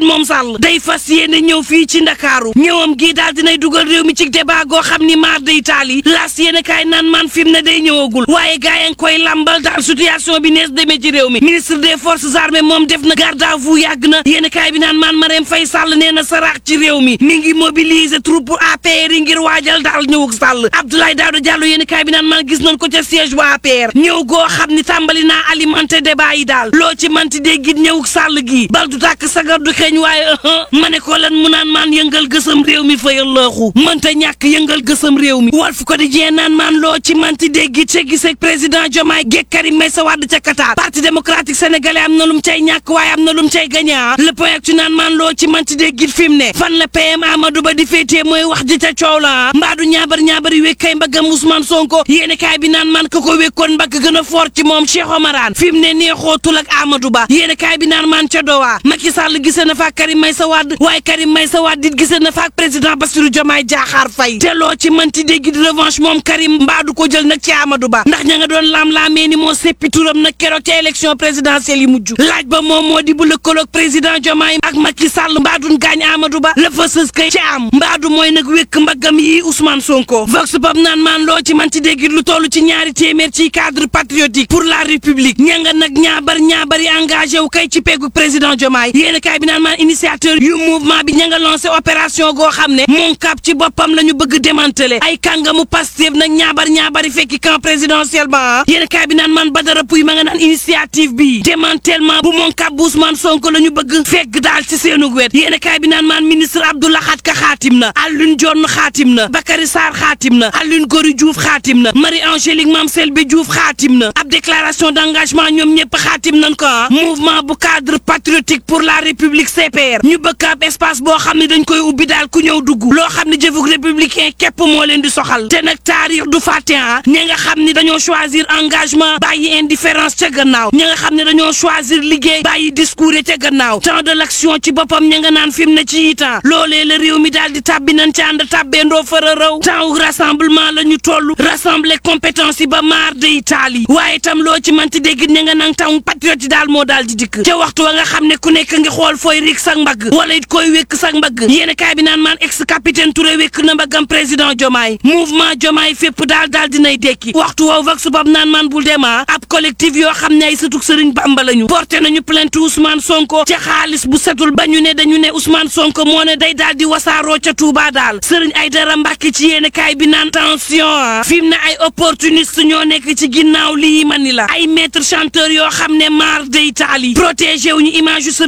moom Sall day fas yéene ñëw fii ci Ndakaaru ñëwam gii daal dinay dugal réew mi ci débat goo xam ni maar day taali laas yéene kaay naan man fi mu ne day ñëwagul waaye gaa yi ngi koy lambal daal situation bi nees demee ci réew mi ministre des forces armées moom def na garde à vous yàgg na yéene kaay bi naan man Marème Faye Sall nee na saraax ci réew mi mi ngi mobiliser troupe APR yi ngir waajal daal ñëwug Sall Abdoulaye Daouda Diallo yéene kaay bi naan man gis nañ ko ca siège bu APR ñëw goo xam ni tàmbali naa alimenter débat yi daal loo ci manti dégg it ñëwug Sall gii bal du tàkk sagar du xeeñ waaye ma ne ko lan mu naan maan yëngal gësam réew mi fa yallaaxu mënta ñàkk yëngal gësam réew mi Walf Quotidien naan maan loo ci manti dégg it ca gisee président Diomaye Géeg Karim Meïssa Wade ca Qatar parti démocratique sénégalais am na lum cay ñàkk waaye am na lum cay gagné le point ak ci naan maan loo ci manti dégg it fi mu ne fan la PM Amadou Ba di féetee mooy wax ji ca coow la mbaadu ñaabar ñaabari wékkay mbaggam Ousmane Sonko yéene kaay bi naan man ka ko wékkoon mbagg gën a fort ci moom Cheikh Omarane fi mu ne neexootul ak Amadou Ba yéene kaay bi naan man ca dowaa Macky Sall gisee na faak Karim Meïssa Wade waaye Karim Meïssa Wade dit gisee na faak président Bassirou Diomaye Diakhar Faye te loo ci manti dégg di revanche moom Karim mbaadu ko jël nag ci Amadou Ba ndax ña nga doon laam-laamee ni moo seppi turam nag keroog ca élection présidentielle yi mujj laaj ba moom moo di bu lëkkaloog président Diomaye ak Macky Sall mbaadun gaañ Amadou Ba la fa sës kay ci am mbaadu mooy nag wékk mbaggam yi Ousmane Sonko vox pop naan maan loo ci manti dégg lu toll ci ñaari téeméer ci cadre patriotique pour la république ña nga nag ñaabar ñaabari engagé wu kay ci peggu président Diomaye yéen kaay bi naan maan initiateur yu mouvement bi ña nga lancé opération goo xam ne mon cap ci boppam la ñu bëgg démanteler ay kàngamu Pastef nag ñaabar ñaabari fekki camp présidentiel ba yéen kaay bi naan maan Badara Pouy ma nga naan initiative bi démantèlement bu mon cap bu Ousmane Sonko la ñu bëgg fekk daal ci seenu wet yéen kaay bi naan maan ministre Abdoulaye Khat Ka xaatim na Alioune Dione xaatim na Bakary Sarr xaatim na Alioune Gory Diouf xaatim na Marie Angélique Mame Selbe Diouf xaatim na ab déclaration d'engagement ñoom ñëpp xaatim nañ ko ah mouvement bu cadre patriotique pour la république CPR ñu bëgg ab espace boo xam ne dañ koy ubbi daal ku ñëw dugg loo xam ne jëfug républicain képp moo leen di soxal te nag taarix du fàtte ah ña nga xam ni dañoo choisir engagement bàyyi indifférence ca gannaaw ña nga xam ne dañoo choisir liggéey bàyyi discours ca gannaaw temps de l'action ci boppam ña nga naan fi mu ne ci itam loolee la réew mi daal di tàbbi nañ ci ànd tàbbeendoo fara raw temps rassemblement la ñu toll rassembler compétence yi ba maar de Italie waaye itam loo ci manti dégg ña nga nang taw patriote yi daal moo daal di dikk ca waxtu wa nga xam ne ku nekk ngi xool fooy rik sak mbagg wala it koy wékk sak mbagg yéen kaay bi naan maan ex capitaine Touré wékk na mbaggam président Diomaye mouvement Diomaye fépp daal daal dinay dekki waxtu woow vak subab naan maan bul dema ab collectif yoo xam ne ay sëtuk sëriñ Bamba lañu porté nañu plainte Ousmane Sonko ca xaalis bu setul ba ñu ne dañu ne Ousmane Sonko moo ne day daal di wasaaroo ca Touba daal sëriñ Aydara Mbàkke ci yéen kaay bi naan tension fi mu ne ay opportuniste ñoo nekk ci ginnaaw lii mani la ay maître chanteur yoo xam ne maar day taali protégé wu ñu image yu